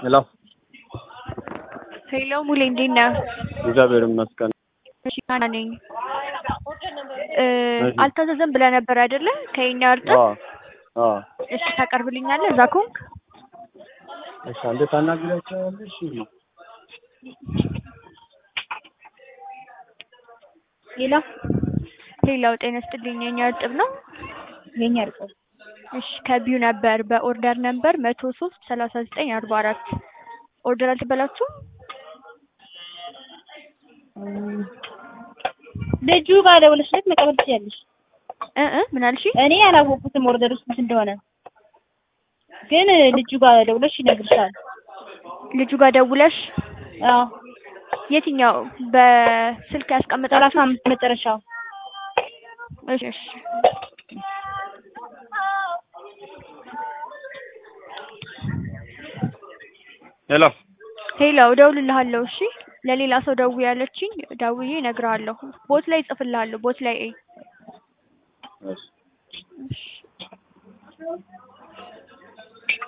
ሄሎ ሄሎ ሙሌ እንዴት ነህ? እግዚአብሔር ይመስገን። እሺ ሀና ነኝ። እ አልታዘዘም ብለህ ነበር አይደለ? ከኛ እርጥብ አዎ አዎ። እሺ ታቀርብልኛለህ እዛ ከሆንክ? እሺ አንዴ ታናግሪያቸዋለሽ? ሌላ ሌላው ጤና ይስጥልኝ የኛ እርጥብ ነው። የኛ እርጥብ እሺ ከቢዩ ነበር በኦርደር ነበር መቶ ሶስት ሰላሳ ዘጠኝ አርባ አራት ኦርደር አልተበላችሁም? ልጁ ጋር ደውለሽ ለት መቀበል ትችያለሽ። እ እ ምን አልሽ? እኔ አላወቅኩትም ኦርደር ውስጥ ስንት እንደሆነ፣ ግን ልጁ ጋር ደውለሽ ይነግርሻል። ልጁ ጋር ደውለሽ አዎ የትኛው በስልክ ሰላሳ ያስቀምጣችሁ? አምስት መጨረሻው እሺ እሺ ሄሎ ሄሎ እደውልልሃለሁ። እሺ ለሌላ ሰው ደውዬ ያለችኝ ደውዬ እነግርሃለሁ። ቦት ላይ እጽፍልሃለሁ። ቦት ላይ እይ። እሺ እሺ